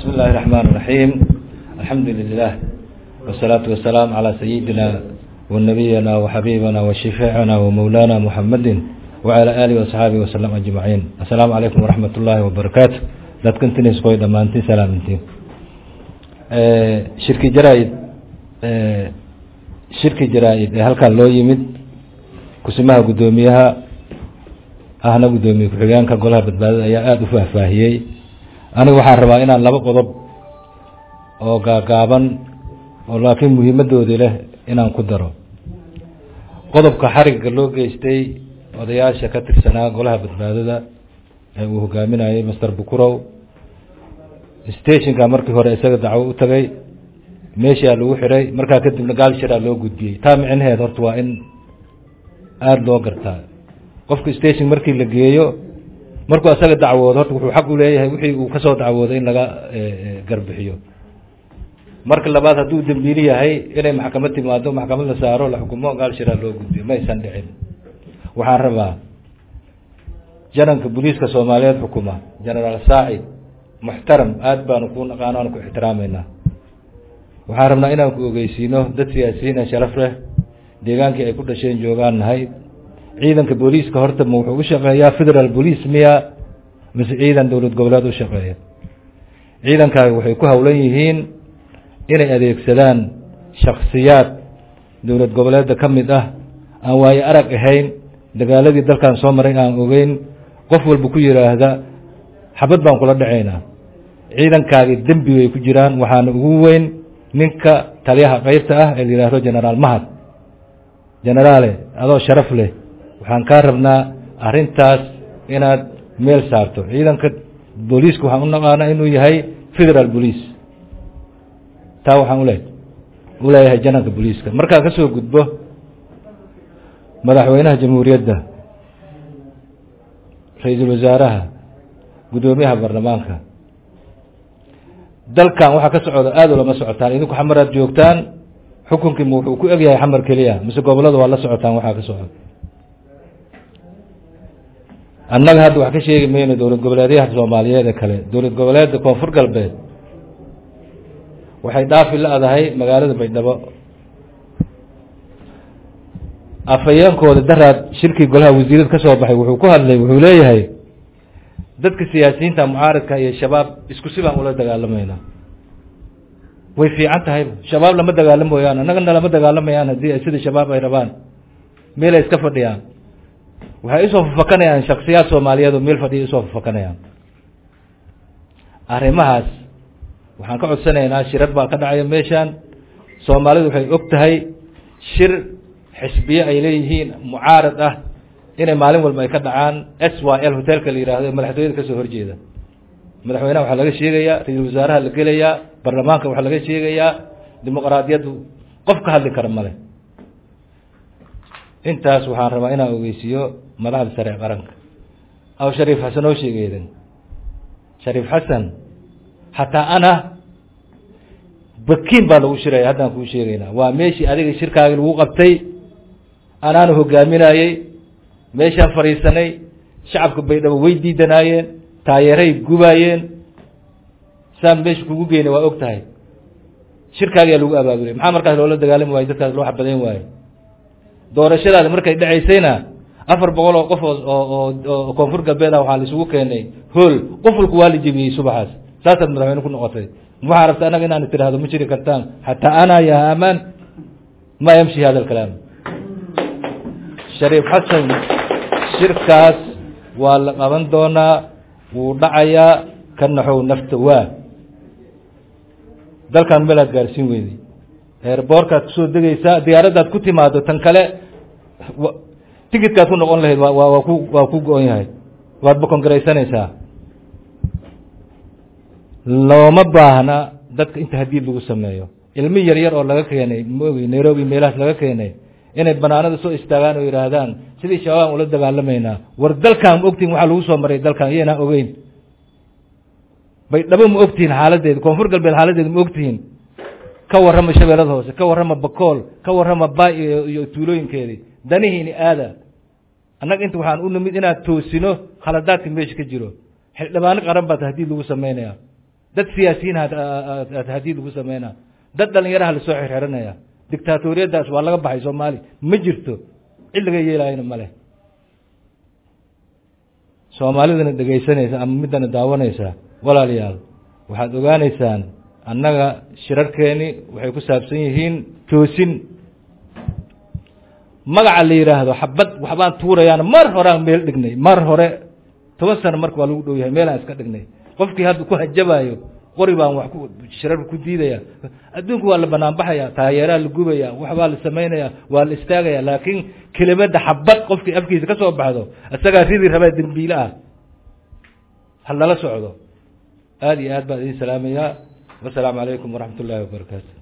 بسم الله الرحمن الرحيم الحمد لله والصلاة والسلام على سيدنا ونبينا وحبيبنا وشفيعنا ومولانا محمد وعلى آله وصحابه وسلم أجمعين السلام عليكم ورحمة الله وبركاته dadkan tinisqoy dhammaantiin salaamintiin shirki jaraa-id shirki jaraa-id ee halkan loo yimid kusimaha guddoomiyaha ahna guddoomiye ku-xigeenka golaha badbaadada ayaa aada u faahfaahiyey aniga waxaan rabaa inaan laba qodob oo gaagaaban oo laakiin muhiimadoodii leh inaan ku daro qodobka xarigga loo geystay odayaasha ka tirsanaa golaha badbaadada ee uu hogaaminayay master bukurow stationka markii hore isaga dacwo u tagay meeshaa lagu xiray markaa kadibna gaal shiraa loo gudbiyey taa micnaheed horta waa in aada loo gartaa qofka station markii la geeyo markuu isaga dacwoodo horta wuxuu xaq u leeyahay wixii uu kasoo dacwooday in laga garbixiyo marka labaad hadduu dembiili yahay inay maxkamad timaado maxkamad la saaro la xukumo gaal shiraa loo gudbiyo ma aysan dhicin waxaan rabaa jananka booliiska soomaaliyeed xukuma genaraal saacid muxtaram aada baanu ku naqaano aanu ku ixtiraameynaa waxaan rabnaa inaan ku ogeysiino dad siyaasiyiin ee sharaf leh deegaankii ay ku dhasheen joogaan nahay ciidanka booliiska horta ma wuxuu u shaqeeyaa federal police miya mise ciidan dowlad goboleed u shaqeeya ciidankaagi waxay ku howlan yihiin inay adeegsadaan shaksiyaad dowlad goboleedda ka mid ah aan waayo arag ahayn dagaaladii dalkan soo maray aan ogeyn qof walba ku yidhaahda xabad baan kula dhacaynaa ciidankaagi dembi bay ku jiraan waxaana ugu weyn ninka taliyaha qeybta ah ee la yidhaahdo genaraal mahad genaraale adoo sharaf leh waxaan kaa rabnaa arrintaas inaad meel saarto ciidanka booliiska waxaan u naqaanaa inuu yahay federal police taa waxaan ule u leeyahay jananka booliiska markaa ka soo gudbo madaxweynaha jamhuuriyadda ra-iisul wasaaraha guddoomiyaha baarlamaanka dalkan waxaa ka socda aada lama socotaan idinku xamaraad joogtaan xukunkiima wuxuu ku egyahay xamar keliya mise gobollada waa la socotaan waxaa ka socda annaga hadda wax ka sheegi mayno dowlad goboleedyaha soomaaliyeed ee kale dowlad goboleedda koonfur galbeed waxay dhaafi la-dahay magaalada baydhabo afhayeenkooda daraad shirkii golaha wasiirad ka soo baxay wuxuu ku hadlay wuxuu leeyahay dadka siyaasiyiinta mucaaradka iyo shabaab isku si baan ula dagaalamayna way fiican tahay shabaab lama dagaalamoyaan annagana lama dagaalamayaan haddii ay sida shabaab ay rabaan meel ay iska fadhiyaan waxay usoo fafakanayaan shaksiyaad soomaaliyeed oo meel fadhiya usoo fafakanayaan arrimahaas waxaan ka codsanaynaa shirar baa ka dhacaya meeshaan soomaalidu waxay og tahay shir xisbiye ay leeyihiin mucaarad ah inay maalin walba ay ka dhacaan s y l hotelka la yihahdo ee madaxtooyada kasoo horjeeda madaxweynaha waxaa laga sheegayaa ra-iisul wasaaraha la gelayaa baarlamaanka waxaa laga sheegayaa dimuqraadiyaddu qof ka hadli kara male intaas waxaan rabaa inaan ogeysiiyo madaxda sare ee qaranka aw shariif xasan oo sheegeedan shariif xasan xataa ana bakiin baa lagu shiraya haddaan kuu sheegaynaa waa meeshii adiga shirkaagi lagu qabtay anaana hogaaminayey meeshaan fadhiisanay shacabka baydhabo way diidanaayeen taayeeray gubaayeen saan meesha kugu geynay waa og tahay shirkaagiyaa lagu abaabulay maxaa markaas loola dagaalami waayo dadkaas loo xabadayn waayo doorashadaada markay dhacaysayna afar boqol oo qof oo oo koonfur galbeed ah waxaa la isugu keenay hool qof walku waa la jebiyey subaxaas saasaad madaxweyne ku noqotay waxaa rabta annaga inaan tiraahdo ma jiri kartaan xataa ana ya amaan ma yamshi hada alkalaam shariif xasan shirkaas waa la qaban doonaa wuu dhacayaa ka naxow nafta waa dalkan meelaad gaarsiin weyday eerboorkaad kusoo degeysaa diyaaraddaad ku timaado tan kale ticitkaad ku noqon lahayd waa waa ku waa ku go-on yahay waad bakongaraysanaysaa looma baahna dadka inta hadiid lagu sameeyo ilmi yar yar oo laga keenay maogi nairobi meelahaas laga keenay inay banaanada soo istaagaan oo yihaahdaan sidii shabaab ula dagaalamaynaa war dalkan ma ogtihin waxaa lagu soo maray dalkan iyaynaa ogeyn baydhabo ma ogtihiin xaaladeeda koonfur galbeed xaaladeeda ma ogtihiin ka warrama shabeellada hoose ka warrama bakool ka warrama baay iyo tuulooyinkeedii danihiini aada annaga inta waxaan u nimid inaad toosino khaladaadka meesha ka jiro xildhibaano qaran baa hadiid lagu sameynaya dad siyaasiyiin hadiid lagu sameynaa dad dhalinyaraha lasoo xirxiranaya dictaatoriyadaas waa laga baxay soomaali ma jirto cid laga yeelaayana ma leh soomaalidana dhegaysanaysa ama middana daawanaysa walaalayaal waxaad ogaaneysaan annaga shirarkeeni waxay ku saabsan yihiin toosin magaca la yidhaahdo xabad waxbaan tuurayaana mar horeaan meel dhignay mar hore toban sano marka waa lagu dhow yahay meelaan iska dhignay qofkii hadda ku hajabaayo qori baan wax shirarka ku diidaya adduunku waa la banaanbaxaya taageeraa la gubaya waxbaa la samaynaya waa la istaagaya laakiin kelimada xabad qofkii afkiisa ka soo baxdo isagaa ridi rabaa dembiile ah ha lala socdo aada iyo aad baan idin salaamayaa wasalaamu calaykum waraxmat ullaahi wabarakaatu